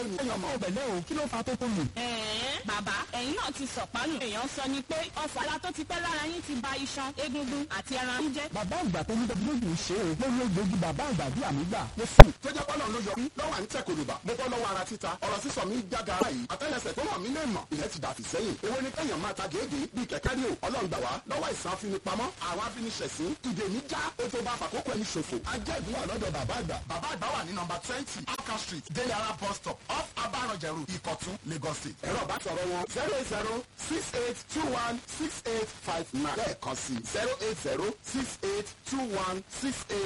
ni. ẹ̀yàn ọmọ ọ̀bẹ̀lẹ̀ o kí ló fa tó tó lù. ẹ̀ẹ́n bàbá ẹ̀yin náà ti sọ̀pánù. èèyàn sọ ni pé ọ̀fọ̀ ara tó ti pẹ́ lára yín ti ba iṣan egungun àti ẹran yín jẹ́. bàbá àgbà tó ní dọ́gbọ́dù ṣe é lórí egbògi bàbá àgbà bí àmì gbà ló sùn. tó jẹ́ pọ́nà ló yọ lọ́wọ́ à ń tẹ̀ kòlùbà mo bọ́ lọ́wọ́ ara títa ọ̀rọ̀ sísọ mi jága ara yìí àtẹ́lẹsẹ̀ tó hàn mí lè mọ̀ ìyẹn ti dàfí sẹ́yìn èwo ni kẹ́yàn máa ta gèégé bíi kẹ̀kẹ́ rí o ọlọ́run gbà wá lọ́wọ́ ìsàn afinipamọ́ àwọn afiniṣẹ̀sín ìdè mi já ó tó bá fàkókò ẹni ṣòfò ajẹ́ ìdúwà lọ́dọ̀ bàbá àgbà bàbá àgbà wà ní nọmba twenty Alka street délé ara bus stop off abaranjẹrù ìkọ̀tún Lagos state ẹ̀rọ bá sọ̀rọ̀ wọn zero eight zero six eight two one six eight five nine lẹ́ẹ̀kan sí zero eight zero six eight two one six eight.